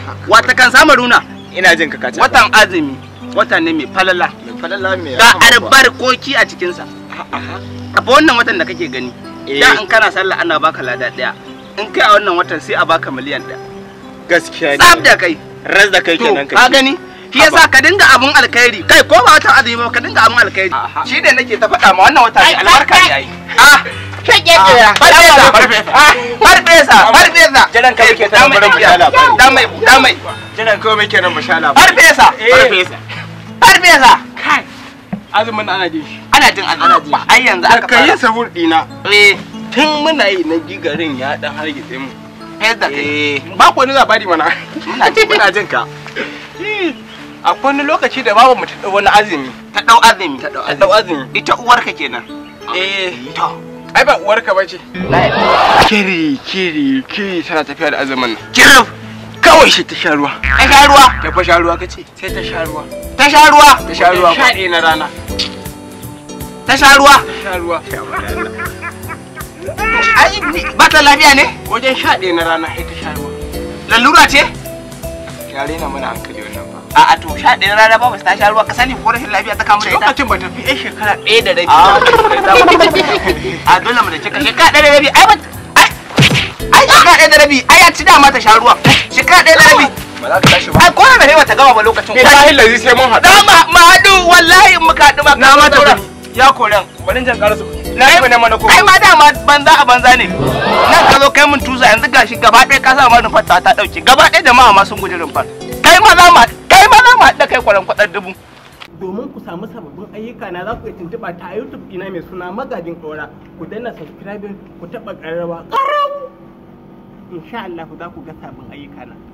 wata kan samu runa ina jin ka kace watan azumi wata ne mai falala falalla me ga albarkoki a cikinsa a fa wannan watan da kake gani Eh. da in kana sallah ana baka lada daya in kai a wannan watan sai a baka miliyan daya gaskiya ne tsaf da kai ras da kai to kenan ka gani shi yasa ka dinga abun alkhairi kai ko ba watan azumi ba ka dinga abun alkhairi shi ne nake ta faɗa ma wannan wata ne albarka ne ai ah Shege Ah, kira. farfesa Ah, farfesa farfesa jiran ka muke tana barin mu sha labari da mai da mai jiran ka muke nan mu sha labari farfesa farfesa farfesa kai azumin ana jin shi ana jin azumi ba ai yanzu aka ka yi fara sahur dina eh tun muna yi na gigarin ya dan hargitse mu fes da kai ba ku wani labari mana muna ji muna jin ka akwai wani lokaci da babu mu ta dau wani azumi ta dau azumi ta dau ta dau azumi azumi ita uwarka kenan eh to ai ba uwarka bace kiri kiri kiri tana tafiya da azumin nan kirif kawai shi ta sha ruwa ta sha ruwa ta fa sha ruwa kace sai ta sha ruwa ta sha ruwa ta sha ruwa sha ɗaya na rana ta sha ruwa ta sha ruwa ai ni- ba ta lafiya ne wajen sha ɗaya na rana sai ta sha ruwa lalura ce share na mana hankali wannan ba a a to sha ɗaya rana ba ta sha ruwa ka sani ko rashin lafiya ta kamu da ita lokacin ba ta fi yan shekara ɗaya da rabi a a dole mu da cika shekara ɗaya da rabi ai ba ai ai shekara ɗaya da rabi ai ya ci dama ta sha ruwa shekara ɗaya da rabi ba za ka tashi ba ai ko da rabi ta gama ba lokacin billahi lazi sai mun haɗu da ma ma haɗu wallahi in muka haɗu ba na ma daura. tafi ya koran bari jan ƙarasu na ai yi ne mana ko ai ma dama banza a banza ne nan ka zo kai mun tusa yanzu gashi gaba ɗaya ka sa ma rumfar ta ta ɗauke gaba ɗaya jama'a ma sun guji rumfar kai ma za mu kai ma za mu haɗa kai kwaran kwaɗar dubu domin ku samu sababbin ayyuka na za ku iya tuntuɓa ta YouTube ina mai suna magajin ƙaura ku danna subscribing ku taɓa ƙararrawa ƙarau insha Allah za ku ga sabbin ayyuka na